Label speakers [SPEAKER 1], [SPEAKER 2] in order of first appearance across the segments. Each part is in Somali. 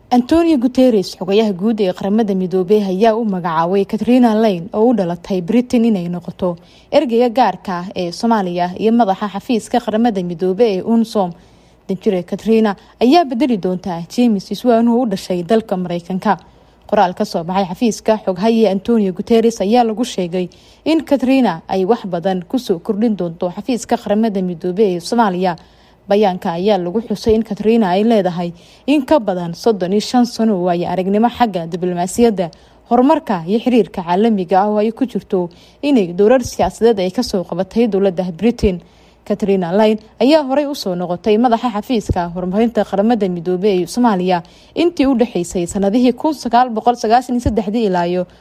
[SPEAKER 1] antonio guteres xogayaha guud ee qaramada midoobey ayaa u magacaabay katrina lane oo u dhalatay britain inay noqoto ergeyga gaarka ah ee soomaaliya iyo madaxa xafiiska qaramada midoobe ee unsom danjire katrina ayaa bedeli doontaa james iswanuhu u dhashay dalka mareykanka qoraal kasoo baxay xafiiska xoghaye antonio guteres ayaa lagu sheegay in katrina ay wax badan kusoo kordhin doonto xafiiska qaramada midoobe ee soomaaliya bayaanka ayaa lagu xusay in katrina ay leedahay in ka badan soddon iyo shan sano oo ay aragnimo xagga diblomaasiyadda horumarka iyo xiriirka caalamiga ah oo ay ku jirto inay dowlad siyaasadeed ay kasoo qabatay dowladda britain katrina line ayaa horey usoo noqotay madaxa xafiiska horumarinta qaramada midoobe ee soomaaliya intii u dhexeysay sanadihii ilaayo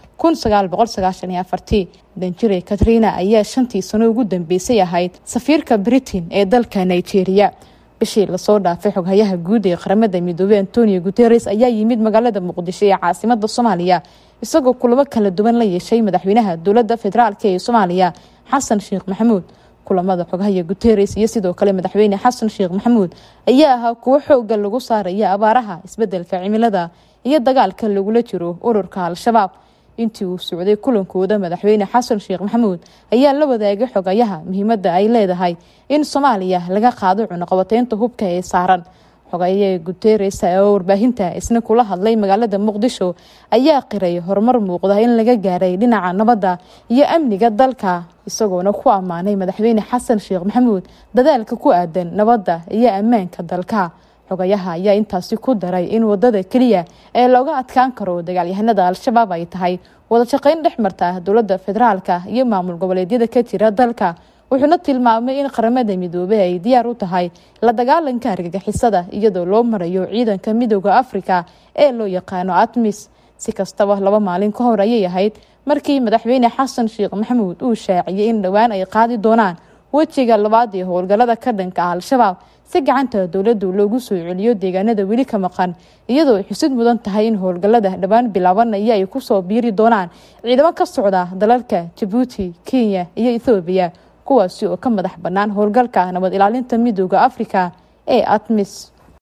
[SPEAKER 1] danjire katrina ayaa shantii sano ugu dambeysay ahayd safiirka britain ee dalka nigeria bishii lasoo dhaafay xoghayaha guud ee qaramada midoobey antonio guteres ayaa yimid magaalada muqdisho ee caasimada soomaaliya isagoo kulamo kala duwan la yeeshay madaxweynaha dowlada federaalk ee soomaaliya xasan sheekh maxamuud kulamada xogahaya guteres iyo sidoo kale madaxweyne xasan sheekh maxamuud ayaa ahaa kuwo xooga lagu saaraya abaaraha isbedelka cimilada iyo dagaalka lagula jiro ururka al-shabaab intii uu socday kulankooda madaxweyne xasan sheekh maxamuud ayaa la wadaagay xogayaha muhiimada ay leedahay in soomaaliya laga qaado cunuqabateynta hubka ee saaran xogaye guteres oo warbaahinta isna kula hadlay magaalada muqdisho ayaa qiray horumar muuqda in laga gaaray dhinaca nabadda iyo amniga dalka isagoona ku ammaanay madaxweyne xasan sheekh maxamuud dadaalka ku aadan nabadda iyo ammaanka dalka xogayaha ayaa intaasi ku daray in wadada keliya ee looga adkaan karo dagaalyahanada al-shabaab ay tahay wada shaqeyn dhex marta dowlada federaalka iyo maamul goboleedyada ka jira dalka wuxuuna tilmaamay in qaramada midoobey ay diyaar u tahay la dagaalanka argagixisada iyadoo loo marayo ciidanka midooda afrika ee loo yaqaano atmis si kastaba laba maalin ka hor ayay ahayd markii madaxweyne xasan sheekh maxamuud uu shaaciyay in dhowaan ay qaadi doonaan wejiga labaad ee howlgalada ka dhanka ah al-shabaab si gacanta dowladdu loogu soo celiyo deegaanada weli ka maqan iyadoo ay xusid mudan tahay in howlgalada dhowaan bilaabanaya ay kusoo biiri doonaan ciidamo ka socda dalalka jabuuti kenya iyo ethoobiya kuwaasi oo ka madax bannaan howlgalka nabad ilaalinta midooda afrika ee atmis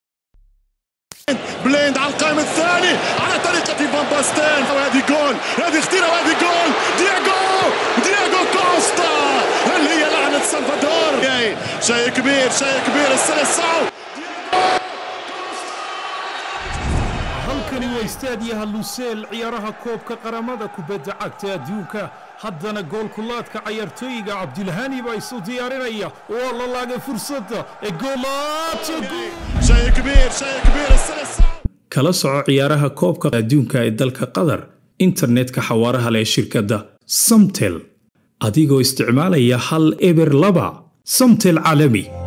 [SPEAKER 2] بليند على القائم الثاني على طريقة فان باستين وهذه جول هذه خطيرة وهذه جول دياغو دياغو كوستا هل هي لعنة سلفادور شيء كبير شيء كبير السلسعو
[SPEAKER 3] halkani waa istaadiyaha luseel ciyaaraha koobka qaramada kubadda cagta adduunka haddana goolkulaadka cayaartooyiga cabdilhani baa isu diyaarinaya waa la laagay fursadda ee
[SPEAKER 2] شيء كبير شيء كبير السلسعو
[SPEAKER 4] kala soco ciyaaraha koobka adduunka ee dalka qatar internetka xawaaraha leh shirkadda samtel adigoo isticmaalaya hal eber laba samtel caalami